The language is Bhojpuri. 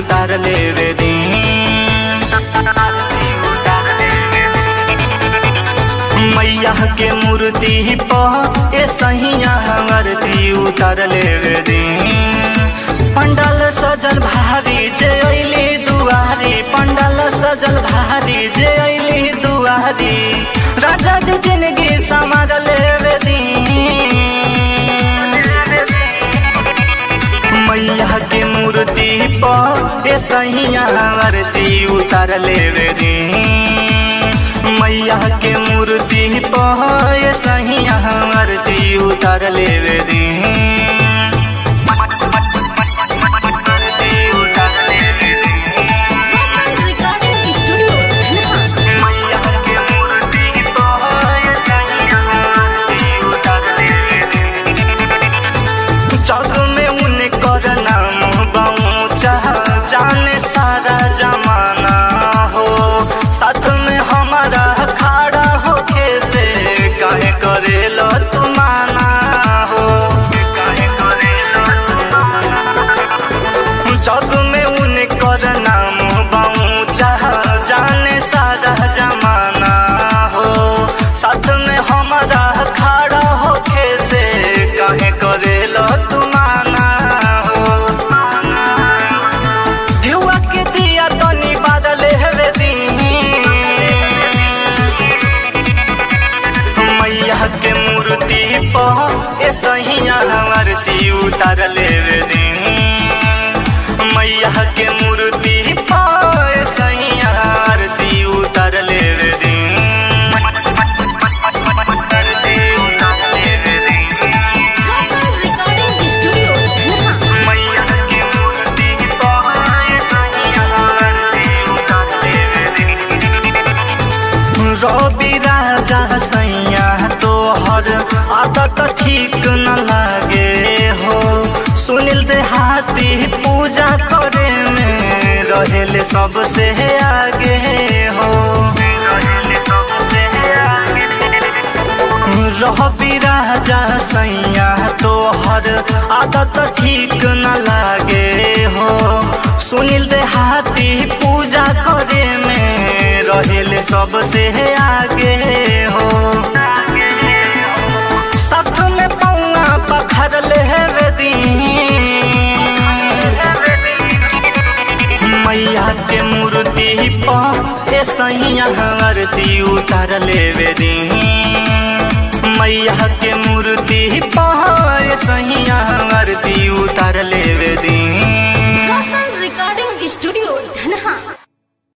उतार लेवे दी मैया के मूर्ति पर ए सहिया आरती उतार लेवे दी पंडाल सजल भारी जे अइली दुआरी पंडाल सजल भारी जे अइली दुआरी राजा जी जिंदगी संवार लेवे दी मैया के मूर्ति पर ए सहिया आरती उतार लेवे दी मैया के मूर्ति पर ए सहिया आरती उतार लेवे दी रिकॉर्डिंग स्टूडियो धनहा जग में उनकर नाम पहुँचा जाने सारा जमाना हो साथ में हमारा खड़ा होके से काहे करेलो तुमाना हो काहे करेलो जग में उनकर नाम पहुँचा जाने सारा जमाना हो साथ में हमारा खड़ा होके से काहे करेलो तुमाना हो धुआ के दिया तनी बादल हेवे दी मैया के मूर्ति पर ए सहिया आरती उतार लेवे दी मैया के मूर्ति पर ए सहिया आरती उतार लेवे दी रिकॉर्डिंग स्टूडियो धनहा मैया के मूर्ति पर ए सहिया आरती उतार लेवे दी रवि राजा सैया तोहर आदत ठीक न लागे हो सुनील देहाती पूजा करे में रहेले सबसे आगे हो रवि राजा सैया तोहर आदत ठीक न लागे हो सुनील देहाती पूजा करे में रहेले सबसे आगे हो साथ में पौआ पखर लेवे दी मैया के मूर्ति पर ए सैया आरती उतार लेवे दी मैया के मूर्ति पर ए सैया